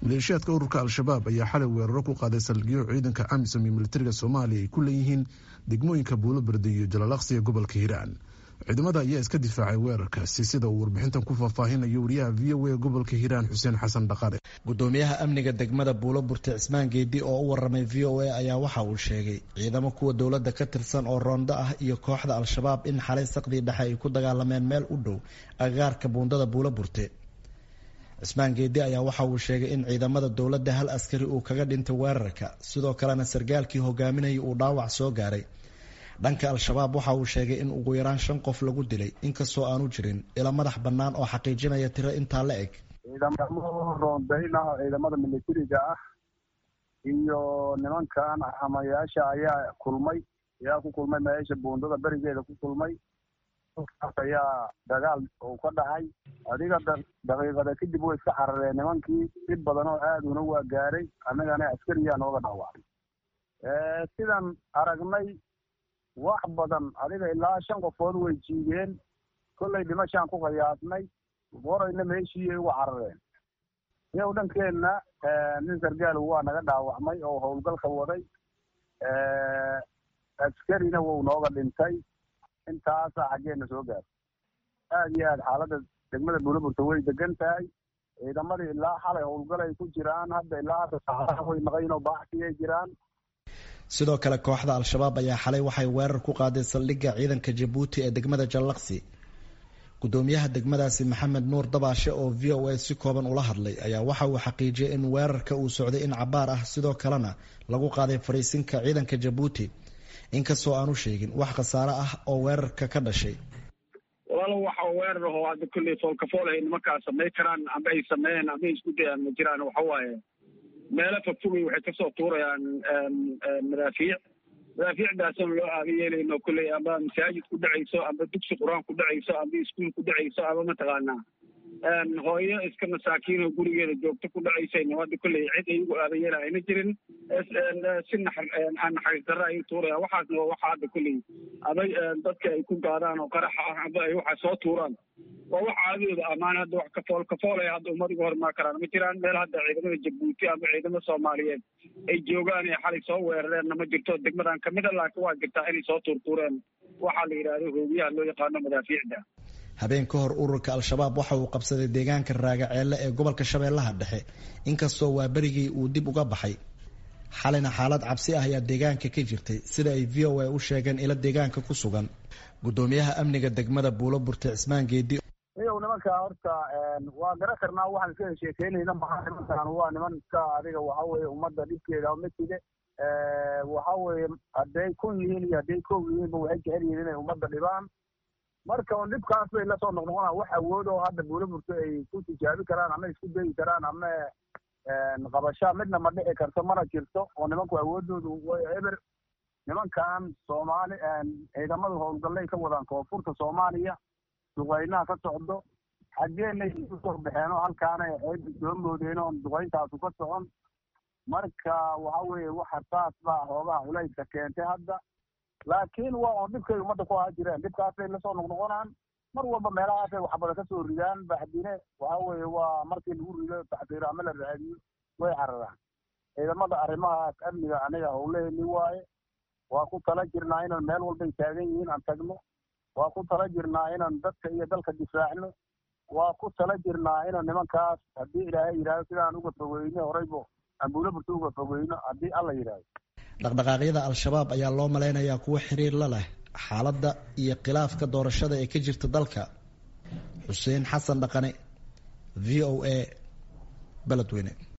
maleeshiyaadka ururka al-shabaab ayaa xalay weeraro ku qaaday saldhigyo ciidanka amisom iyo militariga soomaaliya ay ku leeyihiin degmooyinka buulobardi iyo jalalaqsi ee gobolka hiiraan ciidamada ayaa iska difaacay weerarkaasi sida uu warbixintan ku faahfaahinayo wariyaha v o a gobolka hiiraan xuseen xasan dhaqare gudoomiyaha amniga degmada buulo burte cismaan geedi oo u waramay v o a ayaa waxa uu sheegay ciidamo kuwa dowladda ka tirsan oo roondo ah iyo kooxda al-shabaab in xalay saqdii dhexe ay ku dagaalameen meel u dhow agagaarka buundada buulo burte cismaan geedi ayaa waxa uu sheegay in ciidamada dowladda hal askari uu kaga dhintay weerarka sidoo kalena sargaalkii hogaaminayay uu dhaawac soo gaaray dhanka al-shabaab waxa uu sheegay in ugu yaraan shan qof lagu dilay inkastoo aanu jirin ila madax bannaan oo xaqiijinaya tiro intaa la eg ciidamada roondayn ah ciidamada militariga ah iyo nimankan hamayaasha ayaa kulmay ayaa ku kulmay meesha buundada berigeeda ku kulmay kaas ayaa dagaal uu ka dhacay adiga daqiiqada kadib way iska carareen nimankii dhib badan oo aaduna waa gaaray annagana askariyaa nooga dhaawacay sidan aragnay wax badan adiga ilaa shan qofood way jiideen kollay dhimashaan ku qiyaasnay qorayna meeshiiyay uga carareen iyow dhankeenna nin sargaal waa naga dhaawacmay oo howlgalka waday askarina wuu nooga dhintay intaasaa xaggeena soo gaartay aad iyo aad xaaladda degmada buulaburta way degan tahay ciidamadii ilaa xalay howlgalay ku jiraan hadda ilaa hadda saxaaa way naqaynoo baaxsiyay jiraan sidoo kale kooxda al-shabaab ayaa xalay waxay weerar ku qaaday saldhigga ciidanka jabuuti ee degmada jallaqsi gudoomiyaha degmadaasi maxamed nuur dabaashe oo v o a si kooban ula hadlay ayaa waxa uu xaqiijiyay in weerarka uu socday in cabaar ah sidoo kalena lagu qaaday fariisinka ciidanka jabuuti inkastoo aanu sheegin wax khasaare ah oo weerarka ka dhashay walaalo waxa weerar ahoo hadda kolley foolkafool ay nimankaa samay karaan amba ay sameeyeen amba ay isku dayaan ma jiraan waxa waaye meelo fogfogay waxay kasoo tuurayaan madaafiic madaafiicdaasoo loo aaga yeelayno kolley amba masaajid ku dhacayso amba dugsi qur-aan ku dhacayso amba iskuol ku dhacayso amba mataqaanaa hooyo iska masaakiin oo gurigeeda joogto ku dhacaysayna hadda kolley cid ay ugu aaga yeela ayna jirin si naxar aan naxariis darra ay tuurayaan waxaasna waa waxa hadda kolley aba dadka ay ku gaadaan oo qaraxa ah amba ay waxa soo tuuraan waa wax caadadooda amaan hadda wax kafool kafoolay hadda ummad uga hormaa karaan ma jiraan meel hadda ciidamada jabuuti ama ciidamada soomaaliyeed ay joogaan ee xalay soo weerareenna ma jirto degmadan kamid a laakiin waa jirtaa inay soo tuurtuureen waxaa la yidhahdo hoobiyaha loo yaqaano madaafiicda habeen ka hor ururka al-shabaab waxa uu qabsaday deegaanka raagaceelle ee gobolka shabeellaha dhexe inkastoo waa berigii uu dib uga baxay xalina xaalad cabsi ah ayaa deegaanka ka jirtay sida ay v o a u sheegeen ila deegaanka ku sugan gudoomiyaha amniga degmada buulo burte cismaan geedi iyow nimanka horta waa garan karnaa waxaan iska sheekeynayna maha nimankan waa niman iska adiga waxa weye ummadda dhibkeeda matide waxa weye hadday kun yihiin iyo hadday koog yihiinba waxay jecel yihiin inay ummadda dhibaan marka un dhibkaas bay lasoo noqnoqonaan wax awood oo hadda buulo burto ay ku tijaabi karaan ama isku dayi karaan ama qabashaa midna ma dhici karto mana jirto oo nimanku awoodoodu way eber nimankan soomaali ciidamadu howlgallay ka wadaan koonfurta soomaaliya duqaynaha ka socdo xaggeenay usoo baxeen oo halkaana ceeb soo moodeen oo duqayntaasu ka socon marka waxa weeye waxa saas baa hoogaha culayska keentay hadda laakiin waa oon dhibkay ummadda ku ahaa jireen dhibkaasay lasoo noqnoqonaan mar walba meelahaasay waxbada kasoo ridaan baxdine waxa weeye waa markii lagu rido taxdiir ama la raadiyo way cararaan ciidamada arrimahaas amniga aniga howlaheni waaye waa ku tala jirnaa inaan meel walbay taagan yihiin aan tagno waa ku tala jirnaa inaan dadka iyo dalka difaacno waa ku tala jirnaa inaan nimankaas haddii ilaahay yidhahdo sidaan uga fogeyno horeybo aan buulo burto uga fogeyno haddii alla yidhaahdo dhaqdhaqaaqyada al-shabaab ayaa loo malaynayaa kuwo xiriir la leh xaaladda iyo khilaafka doorashada ee ka jirta dalka xuseen xasan dhaqane v o a beledweyne